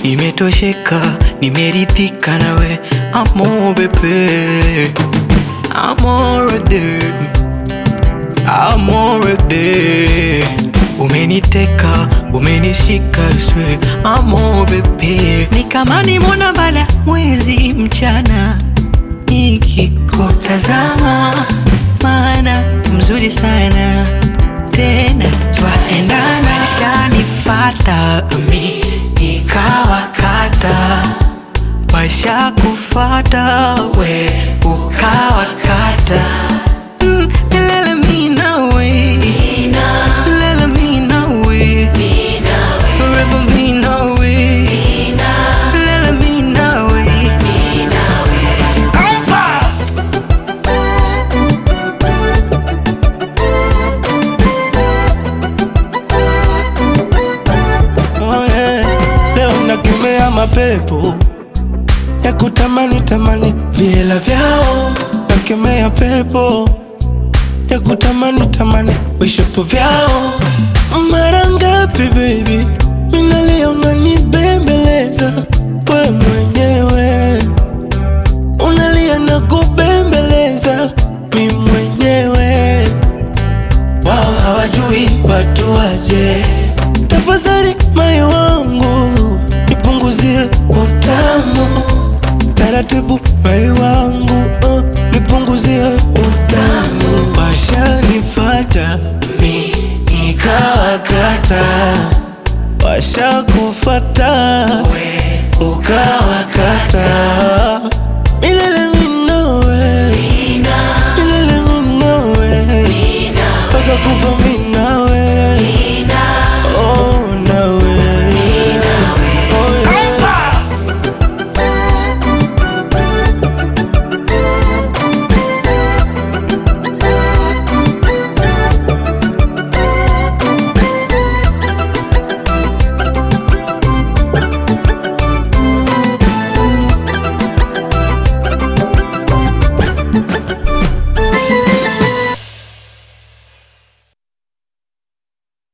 Nimetosheka, nimeridhika nawe amo bebe amorede amorede umeniteka umenishika swe amo bebe ni kama nimona bala mwezi mchana nikikutazama maana mzuri sana tena twaendana kanifata mi nikawakata washa kufata we ukawakata Mm, lele mi nawe lele mi nawe forever mi nawe lele mi nawe Oh, yeah. Leo nakemea mapepo ya kutamani tamani viela vyao, nakemea pepo ya kutamani tamani vishapo vyao. Mara ngapi baby, minalia unanibembeleza we mwenyewe, unalia na kubembeleza mi mwenyewe wao hawajui watu waje. Tafadhali moyo wangu nipunguzie utamu taratibu, moyo wangu uh, nipunguzie utamu. Washanifata mi nikawakata, washakufata ukawakata. Milele mi nawe, milele mi nawe mpaka kufa